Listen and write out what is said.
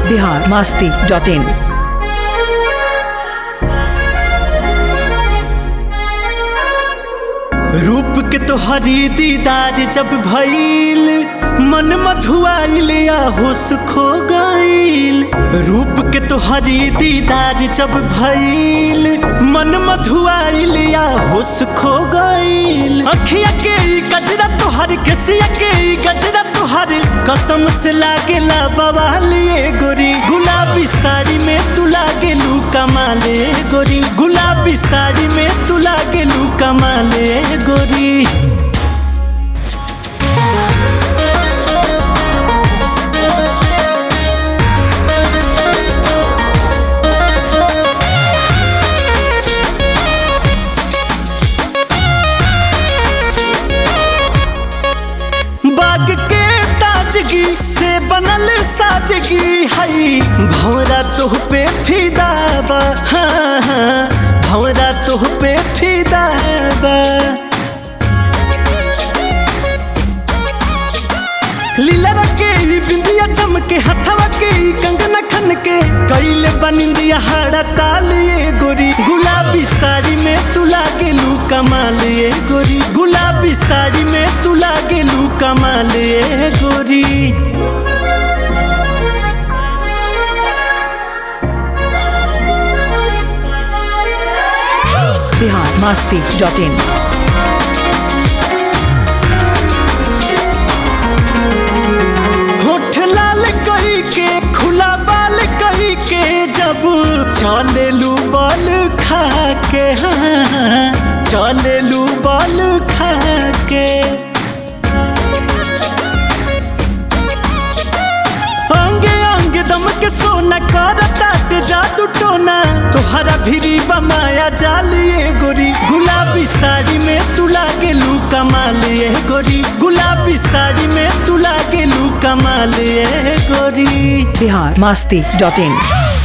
Bihar Masti dot in रूप के तोहरी दीदार जब भइल मन मधुआइल या होश खो गइल रूप के तोहरी दीदार जब भइल मन मधुआइल या होश खो गइल अखिया के ई गजरा तोहर केसिया के ई गजरा तोहर कसम से लागेला बवालिए गोरी गुलाबी साड़ी में तू लागेलू कमाले गोरी गुलाबी साड़ी में तू लागेलू कमाले गोरी बाग के ताजगी से बनल सादगी हई भौरा तोह पे फिदा बा हाँ, हाँ, भौरा तोह पे फिदा बा लीला के ई बिंदिया चमके हथवा के ई कंगना खन के कैले बनिंदिया हाड़ा तालिए गोरी गुलाबी साड़ी में तू लागेलू कमालिए गोरी गुलाबी साड़ी में तू लागेलू कमालिए गोरी बिहार मास्ती डॉट इन होठ लाल कही के खुला बाल कही के जब चलेलू बल खा के हाँ चलेलू बल खा के अंगे अंगे दम के सोना कर ताट जादू टोना तोहरा भिरी बमाया जालिए गोरी गुलाबी साड़ी में तू लागेलू कमालिए गोरी गुलाबी साड़ी में तू लागेलू कमालिए गोरी बिहार मास्ती डॉट इन